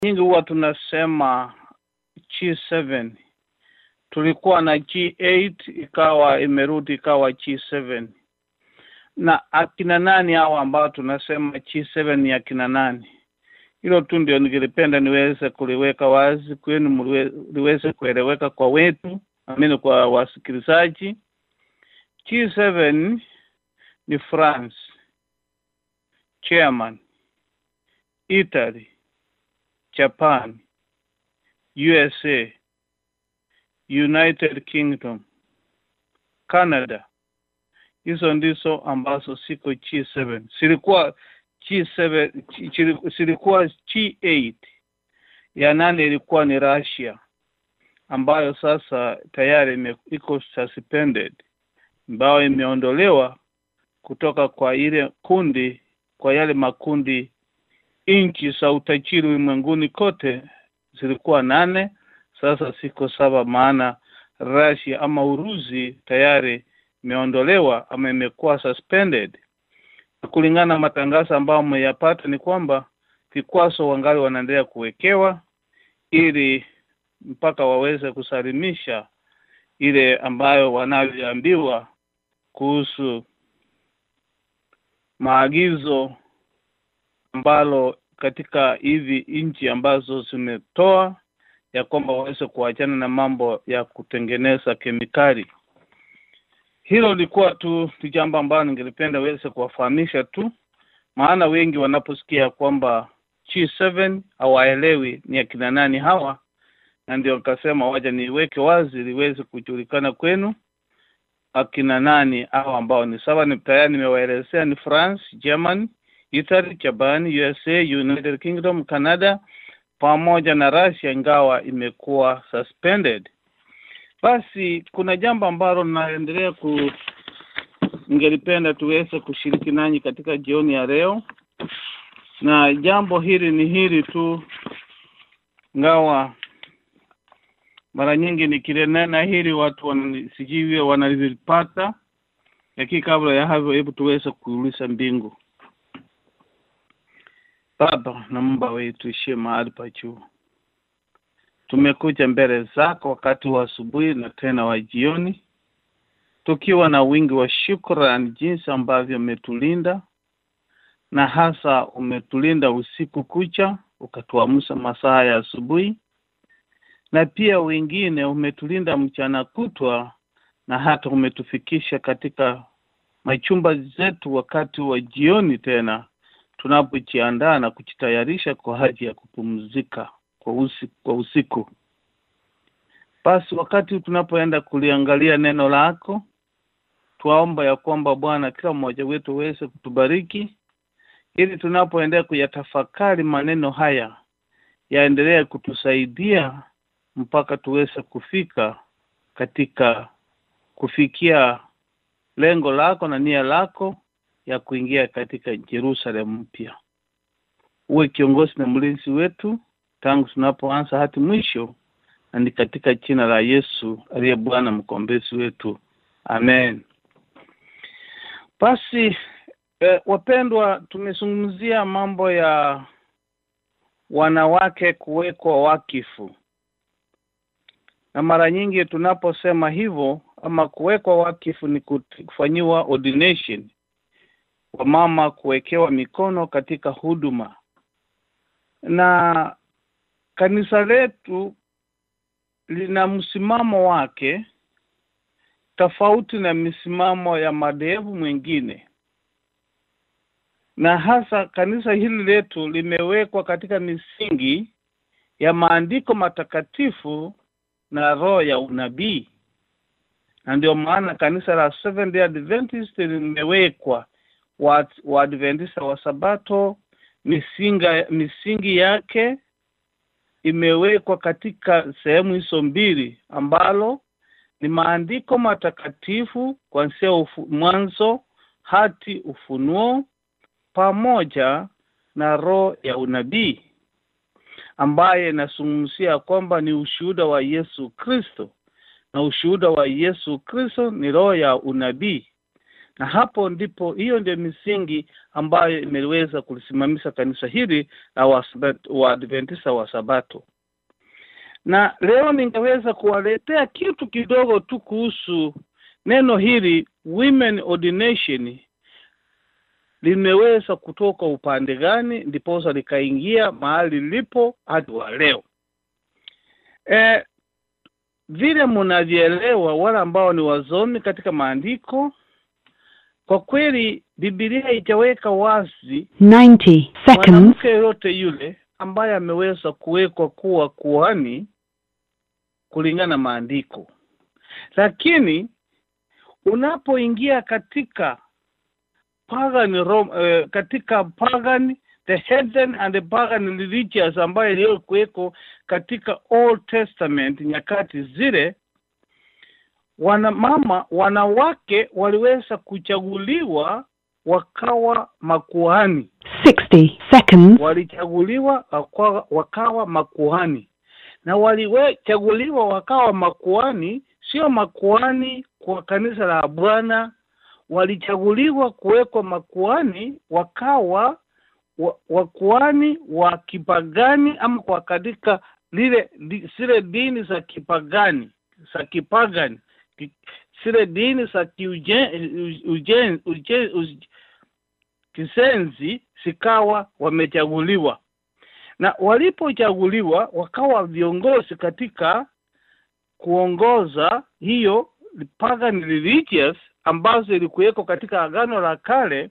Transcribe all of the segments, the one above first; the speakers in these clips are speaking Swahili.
nyingi huwa tunasema G7 tulikuwa na G8 ikawa imerudi ikawa G7 na akina nani hao ambao tunasema G7 ni akina nani hilo tu ndio ningelipenda niweze kuliweka wazi kwenu mliwe- liweze kueleweka kwa wetu amini kwa wasikilizaji G7 ni France German Italy Japan USA United Kingdom Canada hizo ndizo ambazo siko G7 zilikuwa G7 chili- zilikuwa G8 ya nane ilikuwa ni Russia ambayo sasa tayari ime- iko suspended ambayo imeondolewa kutoka kwa ile kundi kwa yale makundi nchi za utajiri ulimwenguni kote zilikuwa nane sasa siko saba maana Russia ama Urusi tayari imeondolewa ama imekuwa suspended kulingana na matangazo ambayo mmeyapata ni kwamba vikwazo wangali wanaendelea kuwekewa ili mpaka waweze kusalimisha ile ambayo wanavyoambiwa kuhusu maagizo ambalo katika hivi nchi ambazo zimetoa ya kwamba waweze kuachana na mambo ya kutengeneza kemikali hilo lilikuwa tu ni jambo ambalo ningelipenda weze kuwafahamisha tu maana wengi wanaposikia kwamba G7 hawaelewi ni akina nani hawa na ndio nikasema waja niweke wazi liweze kujulikana kwenu akina nani hao ambao ni sawa ni tayari nimewaelezea ni France, German, Italy, Japan, USA, United Kingdom, Canada pamoja na Russia ingawa imekuwa suspended. Basi kuna jambo ambalo naendelea ku ningelipenda tuweze kushiriki nanyi katika jioni ya leo, na jambo hili ni hili tu, ngawa mara nyingi nikilinena hili watu wanani- sijui wanalipata, lakini kabla ya hapo, hebu tuweze kuuliza mbingu. Baba na Mungu wetu ishie mahali pa juu, tumekuja mbele zako wakati wa asubuhi na tena wa jioni, tukiwa na wingi wa shukrani jinsi ambavyo umetulinda na hasa umetulinda usiku kucha, ukatuamsha masaa ya asubuhi, na pia wengine umetulinda mchana kutwa, na hata umetufikisha katika machumba zetu wakati wa jioni tena tunapojiandaa na kujitayarisha kwa ajili ya kupumzika kwa usiku, kwa usiku. Basi wakati tunapoenda kuliangalia neno lako, twaomba ya kwamba Bwana, kila mmoja wetu uweze kutubariki ili tunapoendelea kuyatafakari maneno haya yaendelee kutusaidia mpaka tuweze kufika katika kufikia lengo lako na nia lako ya kuingia katika Jerusalem mpya. Uwe kiongozi na mlinzi wetu tangu tunapoanza hadi mwisho, na ni katika jina la Yesu aliye Bwana mkombezi wetu, amen. Basi eh, wapendwa, tumezungumzia mambo ya wanawake kuwekwa wakifu, na mara nyingi tunaposema hivyo ama kuwekwa wakifu ni kufanyiwa ordination wamama kuwekewa mikono katika huduma na kanisa letu lina msimamo wake tofauti na misimamo ya madhehebu mwingine na hasa kanisa hili letu limewekwa katika misingi ya maandiko matakatifu na roho ya unabii na ndio maana kanisa la Seventh Day Adventist limewekwa wa Waadventista wa Sabato misinga misingi yake imewekwa katika sehemu hizo mbili ambalo ni maandiko matakatifu kuanzia ufu, mwanzo hadi ufunuo pamoja na roho ya unabii ambaye inazungumzia kwamba ni ushuhuda wa Yesu Kristo na ushuhuda wa Yesu Kristo ni roho ya unabii na hapo ndipo hiyo ndio misingi ambayo imeweza kulisimamisha kanisa hili la Wasabat- Waadventista wa Sabato. Na leo ningeweza kuwaletea kitu kidogo tu kuhusu neno hili women ordination limeweza kutoka upande gani ndiposa likaingia mahali lipo hadi wa leo. E, vile mnavyoelewa wale ambao ni wazomi katika maandiko, kwa kweli Biblia haijaweka wazi 90 seconds. mwanamke yoyote yule ambaye ameweza kuwekwa kuwa kuhani kulingana na maandiko, lakini unapoingia katika pagan Rome, eh, katika pagan the heathen and the pagan religions ambayo iliyokuweko katika Old Testament nyakati zile, wanamama wanawake waliweza kuchaguliwa wakawa makuhani Sixty seconds. walichaguliwa wakawa, wakawa makuhani na walichaguliwa wakawa makuhani, sio makuhani kwa kanisa la Bwana. Walichaguliwa kuwekwa makuhani, wakawa wa- wakuhani wa kipagani ama kwa katika lile di- zile dini za kipagani za kipagani ki- zile dini za kiujen- ujen- ujen- uj- kisenzi zikawa wamechaguliwa na walipochaguliwa wakawa viongozi katika kuongoza hiyo pagan religious ambazo ilikuweko katika agano la kale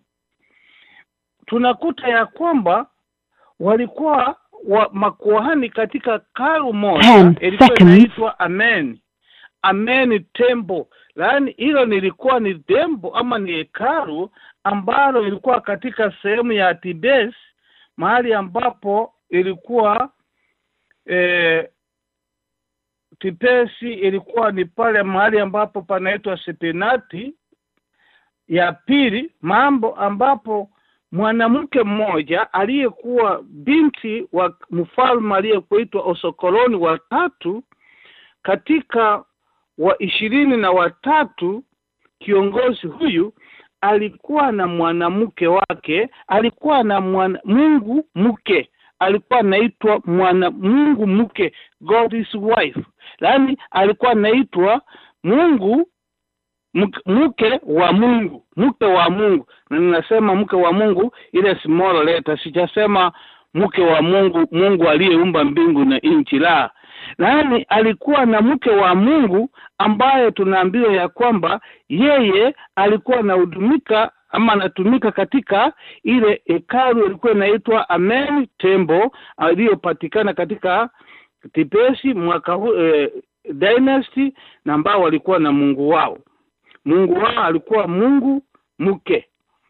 tunakuta ya kwamba walikuwa wa makuhani katika karu moja Ten ilikuwa seconds. inaitwa amen amen tembo yaani hilo nilikuwa ni tembo ama ni hekalu ambalo ilikuwa katika sehemu ya Tibes mahali ambapo ilikuwa eh, Tibesi ilikuwa ni pale mahali ambapo panaitwa Sepenati ya pili, mambo ambapo mwanamke mmoja aliyekuwa binti wa mfalme aliyekuitwa Osokoloni wa tatu katika wa ishirini na watatu kiongozi huyu alikuwa na mwanamke wake, alikuwa na mwana, Mungu mke, alikuwa anaitwa mwana Mungu mke, God's wife, yaani alikuwa anaitwa Mungu mk- mke wa Mungu, mke wa Mungu. Na ninasema mke wa Mungu ile small letter, sijasema mke wa Mungu, Mungu aliyeumba mbingu na nchi, la yaani alikuwa na mke wa Mungu ambaye tunaambiwa ya kwamba yeye alikuwa anahudumika ama anatumika katika ile hekalu ilikuwa inaitwa Amen Temple aliyopatikana katika Tibesi mwaka huu eh, dynasty na ambao walikuwa na Mungu wao. Mungu wao alikuwa Mungu mke,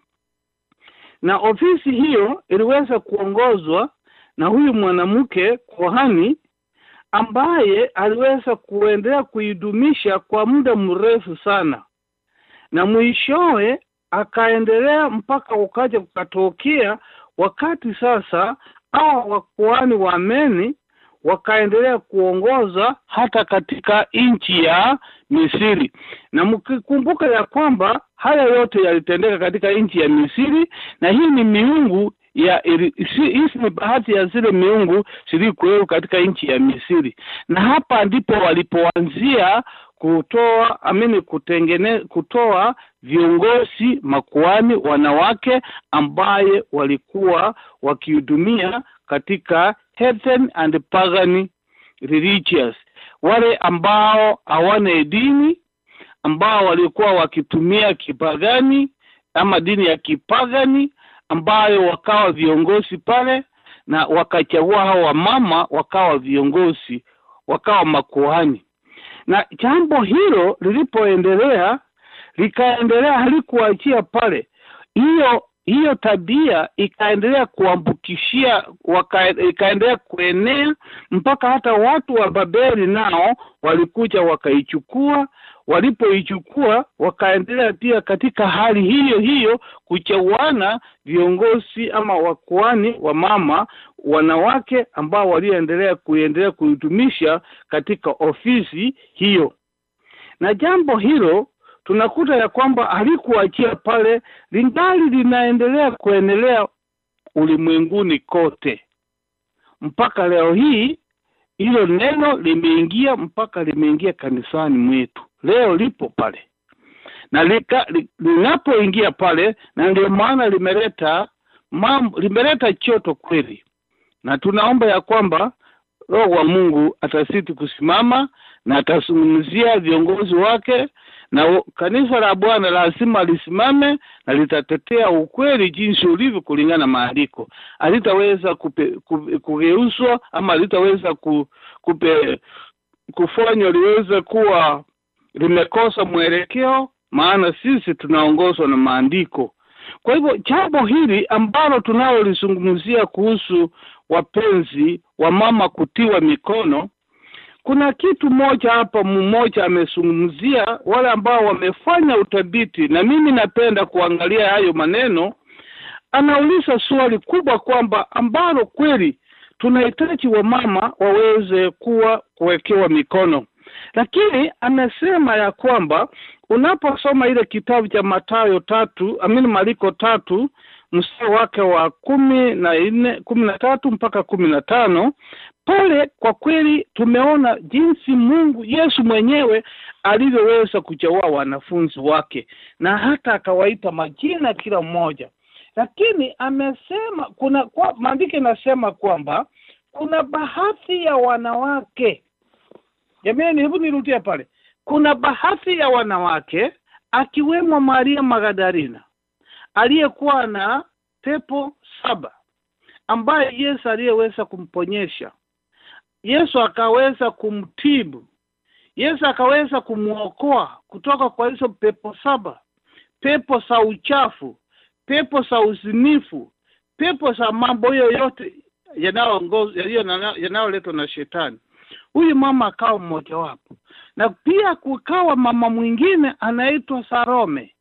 na ofisi hiyo iliweza kuongozwa na huyu mwanamke kohani ambaye aliweza kuendelea kuidumisha kwa muda mrefu sana, na mwishowe akaendelea mpaka ukaja kukatokea wakati sasa hawa wakuhani wa Meni wakaendelea kuongoza hata katika nchi ya Misri, na mkikumbuka ya kwamba haya yote yalitendeka katika nchi ya Misri, na hii ni miungu ya ili- si- hizi ni baadhi ya zile miungu zilikuwepo katika nchi ya Misri, na hapa ndipo walipoanzia kutoa amini kutengene kutoa viongozi makuhani wanawake ambaye walikuwa wakihudumia katika heathen and pagan religious, wale ambao hawana dini, ambao walikuwa wakitumia kipagani ama dini ya kipagani, ambayo wakawa viongozi pale, na wakachagua hao wamama wakawa viongozi, wakawa makuhani. Na jambo hilo lilipoendelea likaendelea, halikuachia pale, hiyo hiyo tabia ikaendelea kuambukishia waka, ikaendelea kuenea mpaka hata watu wa Babeli nao walikuja wakaichukua. Walipoichukua wakaendelea pia katika hali hiyo hiyo kuchaguana viongozi ama wakuani wa mama wanawake ambao walioendelea kuendelea kuitumisha katika ofisi hiyo, na jambo hilo tunakuta ya kwamba alikuachia pale lingali linaendelea kuendelea ulimwenguni kote mpaka leo hii hilo neno limeingia mpaka limeingia kanisani mwetu leo lipo pale na lika, li, linapoingia pale na ndio maana limeleta mambo limeleta choto kweli na tunaomba ya kwamba roho wa mungu atasiti kusimama na atazungumzia viongozi wake na u- kanisa la bwana lazima lisimame na litatetea ukweli jinsi ulivyo kulingana na maandiko alitaweza kupe- ku- kugeuzwa ama alitaweza ku, kupe, kufanywa liweze kuwa limekosa mwelekeo maana sisi tunaongozwa na maandiko kwa hivyo jambo hili ambalo tunalolizungumzia kuhusu wapenzi wa mama kutiwa mikono kuna kitu moja hapa mmoja amezungumzia wale ambao wamefanya uthabiti na mimi napenda kuangalia hayo maneno anauliza swali kubwa kwamba ambalo kweli tunahitaji wamama waweze kuwa kuwekewa mikono lakini amesema ya kwamba unaposoma ile kitabu cha matayo tatu amini maliko tatu mstari wake wa kumi na nne kumi na tatu mpaka kumi na tano pale kwa kweli tumeona jinsi mungu yesu mwenyewe alivyoweza kuchaua wanafunzi wake na hata akawaita majina kila mmoja lakini amesema kuna kwa, maandiko inasema kwamba kuna baadhi ya wanawake jamani hebu nirudia pale kuna baadhi ya wanawake akiwemo maria magdalena aliyekuwa na pepo saba ambaye yesu aliyeweza kumponyesha yesu akaweza kumtibu yesu akaweza kumwokoa kutoka kwa hizo pepo saba pepo za uchafu pepo za uzinifu pepo za mambo hiyo yote yanayoongoza- yaliyo na- yanayoletwa na shetani huyu mama akawa mmojawapo na pia kukawa mama mwingine anaitwa sarome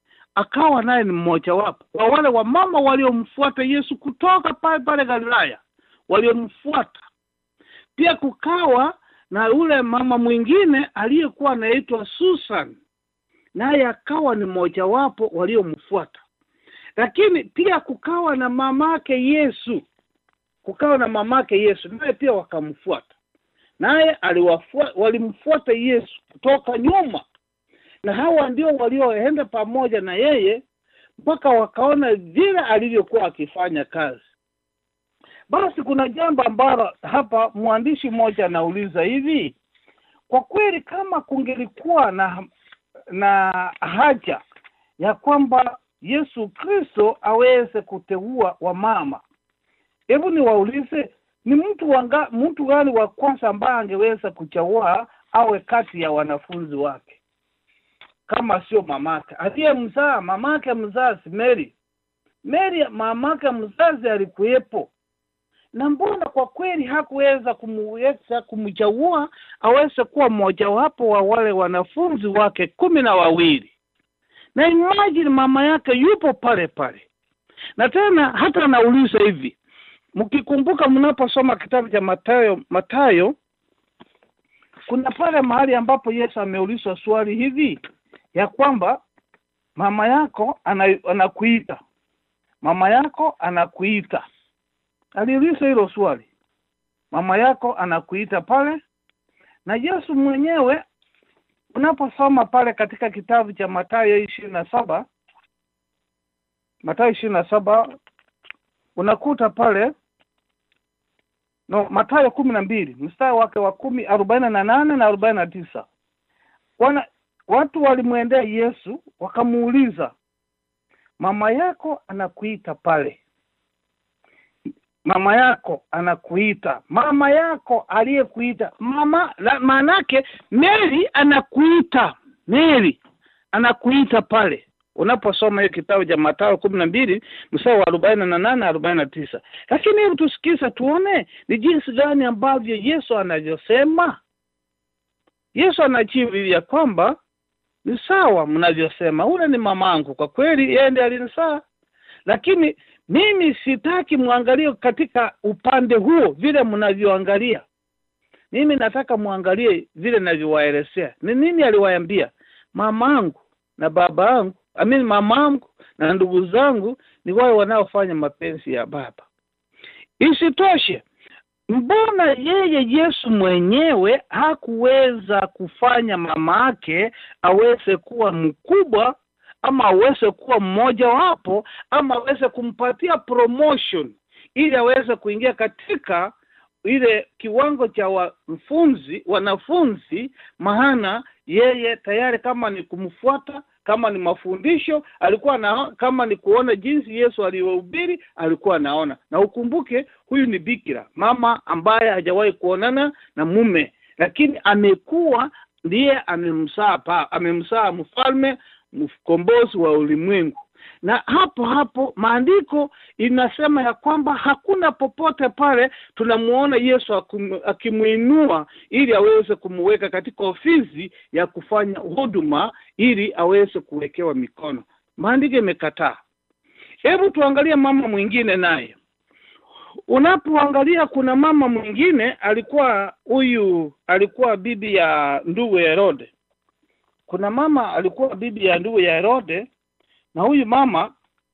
akawa naye ni mmojawapo wa wale wamama waliomfuata yesu kutoka pale pale galilaya waliomfuata pia kukawa na yule mama mwingine aliyekuwa anaitwa susan naye akawa ni mmojawapo waliomfuata lakini pia kukawa na mamake yesu kukawa na mamake yesu naye pia wakamfuata naye aliwafua- walimfuata yesu kutoka nyuma na hawa ndio walioenda pamoja na yeye mpaka wakaona vile alivyokuwa akifanya kazi basi kuna jambo ambalo hapa mwandishi mmoja anauliza hivi kwa kweli kama kungelikuwa na na haja ya kwamba yesu kristo aweze kuteua wamama hebu niwaulize ni mtu wanga, mtu gani wa kwanza ambaye angeweza kuchagua awe kati ya wanafunzi wake kama sio mamake aliyemzaa mamake mzazi mary mary mamake mzazi alikuwepo na mbona kwa kweli hakuweza kumuweza kumchagua aweze kuwa mmojawapo wa wale wanafunzi wake kumi na wawili na imagine mama yake yupo pale pale na tena hata anauliza hivi mkikumbuka mnaposoma kitabu cha matayo matayo kuna pale mahali ambapo yesu ameulizwa swali hivi ya kwamba mama yako ana, anakuita mama yako anakuita aliuliza hilo swali mama yako anakuita pale na yesu mwenyewe unaposoma pale katika kitabu cha matayo ishirini na saba matayo ishirini na saba unakuta pale no matayo kumi na mbili mstari wake wa kumi arobaini na nane na arobaini na tisa wana watu walimwendea yesu wakamuuliza mama yako anakuita pale mama yako anakuita mama yako aliyekuita mama la- maanake mary anakuita mary anakuita pale unaposoma hiyo kitabu cha matayo kumi na mbili mstari wa arobaini na nane arobaini na tisa lakini hebu tusikize tuone ni jinsi gani ambavyo yesu anavyosema yesu anajibu ya kwamba ni sawa mnavyosema ule ni mamangu kwa kweli yeye ndiye alinisaa lakini mimi sitaki mwangalie katika upande huo vile mnavyoangalia mimi nataka mwangalie vile navyowaelezea ni nini aliwaambia mamangu na baba yangu amini mama yangu na ndugu zangu ni wale wanaofanya mapenzi ya baba isitoshe mbona yeye yesu mwenyewe hakuweza kufanya mama yake aweze kuwa mkubwa ama aweze kuwa mmoja wapo ama aweze kumpatia promotion ili aweze kuingia katika ile kiwango cha wanafunzi wanafunzi maana yeye tayari kama ni kumfuata kama ni mafundisho alikuwa na kama ni kuona jinsi yesu aliyohubiri alikuwa anaona na ukumbuke huyu ni bikira mama ambaye hajawahi kuonana na mume lakini amekuwa ndiye amemsaa pa amemsaa mfalme mkombozi wa ulimwengu na hapo hapo maandiko inasema ya kwamba hakuna popote pale tunamuona yesu akum- akimwinua ili aweze kumweka katika ofisi ya kufanya huduma ili aweze kuwekewa mikono maandiko imekataa hebu tuangalie mama mwingine naye unapoangalia kuna mama mwingine alikuwa huyu alikuwa bibi ya ndugu herode kuna mama alikuwa bibi ya ndugu ya herode na huyu mama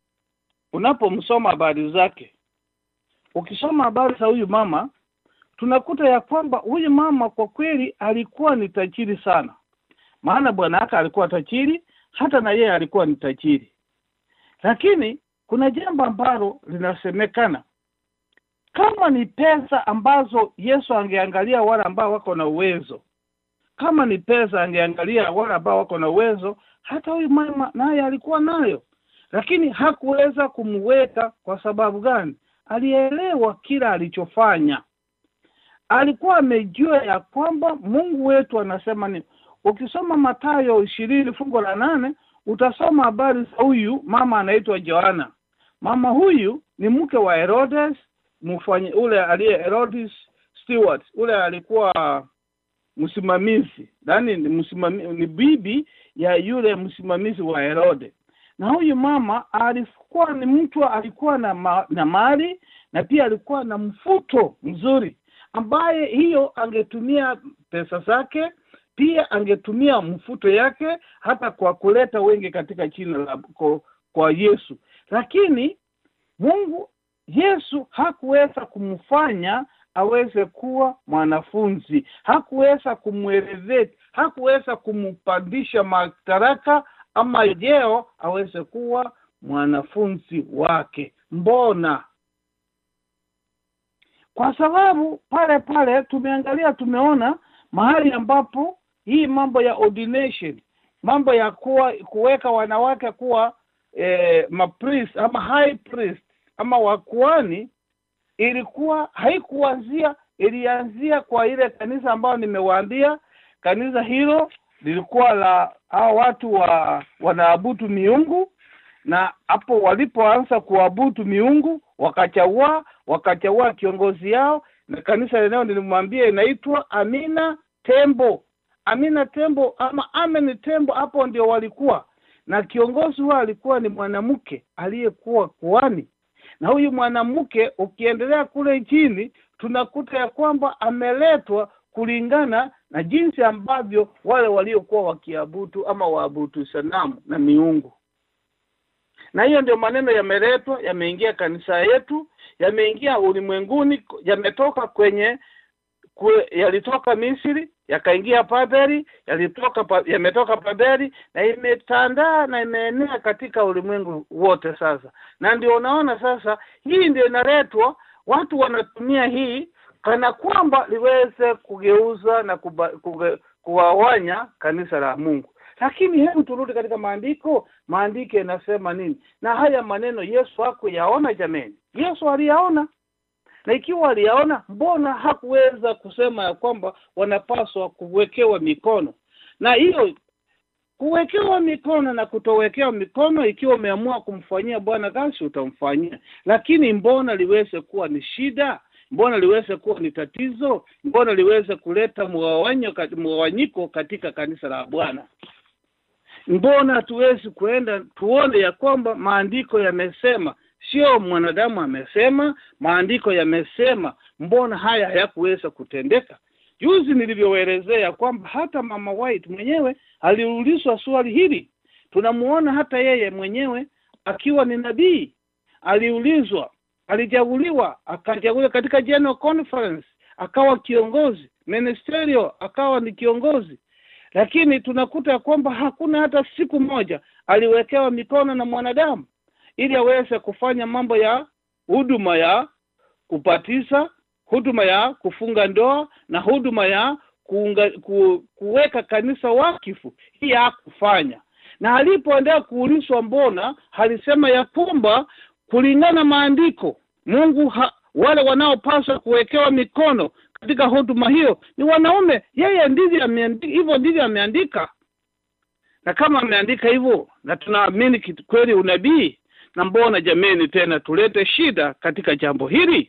unapomsoma habari zake ukisoma habari za huyu mama tunakuta ya kwamba huyu mama kwa kweli alikuwa ni tajiri sana maana bwana yake alikuwa tajiri hata na yeye alikuwa ni tajiri lakini kuna jambo ambalo linasemekana kama ni pesa ambazo yesu angeangalia wale ambao wako na uwezo kama ni pesa angeangalia wale ambao wako na uwezo hata huyu mama naye alikuwa nayo lakini hakuweza kumweka kwa sababu gani alielewa kila alichofanya alikuwa amejua ya kwamba mungu wetu anasema ni ukisoma matayo ishirini fungo la nane utasoma habari za huyu mama anaitwa joana mama huyu ni mke wa herodes mfanye ule aliye herodes stewart ule alikuwa msimamizi yaani ni msimami, ni bibi ya yule msimamizi wa herode na huyu mama alikuwa ni mtu alikuwa na, ma, na mali na pia alikuwa na mfuto mzuri ambaye hiyo angetumia pesa zake pia angetumia mfuto yake hata kwa kuleta wengi katika jina la kwa, kwa yesu lakini mungu yesu hakuweza kumfanya aweze kuwa mwanafunzi hakuweza kumweleveti hakuweza kumpandisha madaraka ama jeo aweze kuwa mwanafunzi wake mbona kwa sababu pale pale tumeangalia tumeona mahali ambapo hii mambo ya ordination mambo ya kuwa kuweka wanawake kuwa eh, mapriest ama high priest ama wakuani ilikuwa haikuanzia ilianzia kwa ile kanisa ambayo nimewaambia kanisa hilo lilikuwa la hao watu wa wanaabudu miungu na hapo walipoanza kuabudu miungu wakachagua wakachagua kiongozi yao na kanisa lenyewe nilimwambia inaitwa amina tembo amina tembo ama amen tembo hapo ndio walikuwa na kiongozi huo alikuwa ni mwanamke aliyekuwa kuani na huyu mwanamke ukiendelea kule chini tunakuta ya kwamba ameletwa kulingana na jinsi ambavyo wale waliokuwa wakiabudu ama waabudu sanamu na miungu na hiyo ndio maneno yameletwa yameingia kanisa yetu yameingia ulimwenguni yametoka kwenye kwe, yalitoka misri yakaingia babeli yalitoka pa, yametoka babeli na imetandaa na imeenea katika ulimwengu wote sasa na ndio unaona sasa hii ndio inaletwa watu wanatumia hii kana kwamba liweze kugeuza na kuba, kuge, kuwawanya kanisa la mungu lakini hebu turudi katika maandiko maandiko yanasema nini na haya maneno yesu hakuyaona jameni yesu aliyaona na ikiwa aliyaona mbona hakuweza kusema ya kwamba wanapaswa kuwekewa mikono na hiyo kuwekewa mikono na kutowekewa mikono ikiwa umeamua kumfanyia bwana kazi utamfanyia lakini mbona liweze kuwa ni shida mbona liweze kuwa ni tatizo mbona liweze kuleta mgawanyiko katika kanisa la bwana mbona hatuwezi kuenda tuone ya kwamba maandiko yamesema sio mwanadamu amesema maandiko yamesema mbona haya hayakuweza kutendeka juzi nilivyoelezea kwamba hata mama white mwenyewe aliulizwa swali hili tunamuona hata yeye mwenyewe akiwa ni nabii aliulizwa alichaguliwa akachaguliwa katika general conference akawa kiongozi ministerial akawa ni kiongozi lakini tunakuta kwamba hakuna hata siku moja aliwekewa mikono na mwanadamu ili aweze kufanya mambo ya huduma ya kupatisa huduma ya kufunga ndoa na huduma ya kuunga, ku, kuweka kanisa wakifu hii hakufanya na alipoendea kuulizwa mbona alisema ya kwamba kulingana maandiko mungu ha, wale wanaopaswa kuwekewa mikono katika huduma hiyo ni wanaume yeye ndivyo ameandika hivyo ndivyo ameandika na kama ameandika hivyo na tunaamini kweli unabii na mbona jameni tena tulete shida katika jambo hili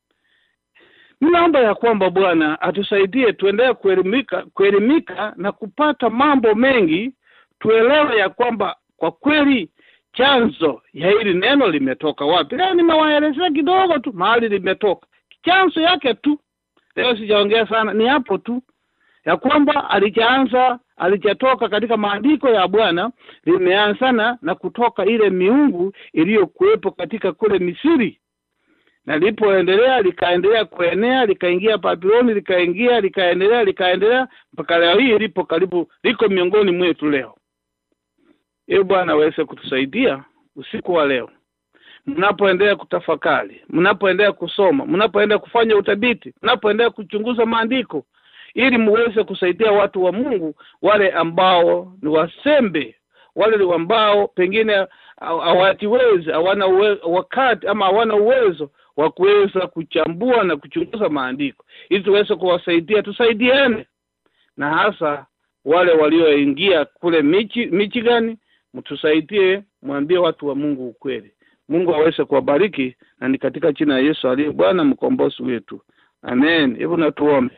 ninaomba ya kwamba bwana atusaidie tuendelee kuelimika kuelimika na kupata mambo mengi tuelewe ya kwamba kwa kweli chanzo ya hili neno limetoka wapi leo nimewaelezea kidogo tu mahali limetoka chanzo yake tu leo sijaongea sana ni hapo tu ya kwamba alichaanza alichatoka katika maandiko ya bwana limeanzana na kutoka ile miungu iliyokuwepo katika kule misiri na lipoendelea likaendelea kuenea likaingia babiloni likaingia likaendelea likaendelea mpaka leo hii lipo karibu liko miongoni mwetu leo ili bwana aweze kutusaidia usiku wa leo mnapoendelea kutafakari mnapoendelea kusoma mnapoendelea kufanya utabiti mnapoendelea kuchunguza maandiko ili muweze kusaidia watu wa mungu wale ambao ni wasembe wale ambao pengine hawatiwezi hawana wakati ama hawana uwezo wa kuweza kuchambua na kuchunguza maandiko ili tuweze kuwasaidia tusaidiane na hasa wale walioingia kule michi michigani mtusaidie mwambie watu wa mungu ukweli mungu aweze kuwabariki na ni katika jina ya yesu aliye bwana mkombozi wetu amen hebu natuombe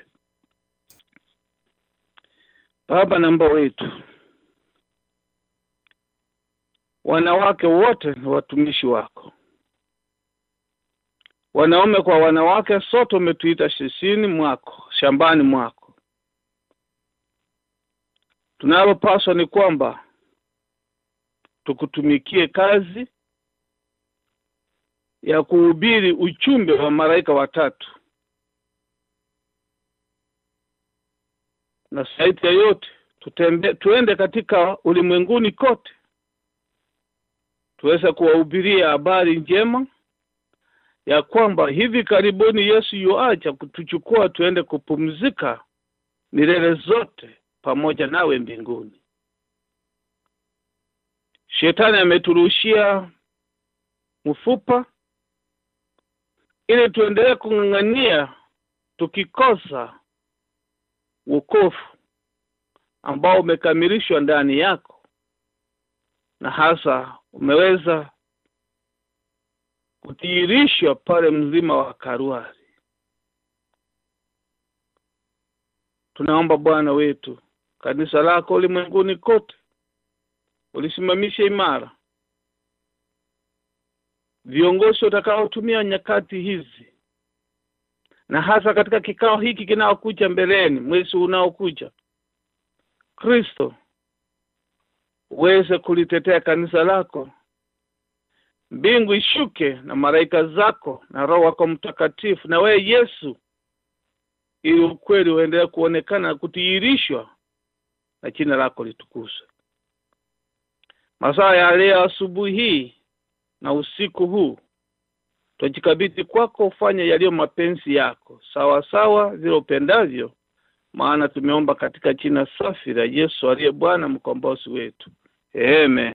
baba namba wetu wanawake wote ni watumishi wako wanaume kwa wanawake sote umetuita shisini mwako shambani mwako tunalopaswa ni kwamba tukutumikie kazi ya kuhubiri uchumbe wa malaika watatu na zaidi ya yote tutembe, tuende katika ulimwenguni kote tuweze kuwahubiria habari njema ya kwamba hivi karibuni yesu yuacha kutuchukua tuende kupumzika milele zote pamoja nawe mbinguni shetani ameturushia mfupa ili tuendelee kung'ang'ania tukikosa wokovu ambao umekamilishwa ndani yako na hasa umeweza kudhihirishwa pale mzima wa karuari tunaomba bwana wetu kanisa lako ulimwenguni kote ulisimamisha imara viongozi watakaotumia nyakati hizi na hasa katika kikao hiki kinaokuja mbeleni mwezi unaokuja kristo uweze kulitetea kanisa lako mbingu ishuke na malaika zako na roho wako mtakatifu na wewe yesu ili ukweli uendelee kuonekana na kutiirishwa na jina lako litukuzwe masaa ya leo asubuhi hii na usiku huu twajikabidhi kwako ufanye yaliyo mapenzi yako sawa sawa vile upendavyo maana tumeomba katika jina safi la yesu aliye bwana mkombozi wetu amen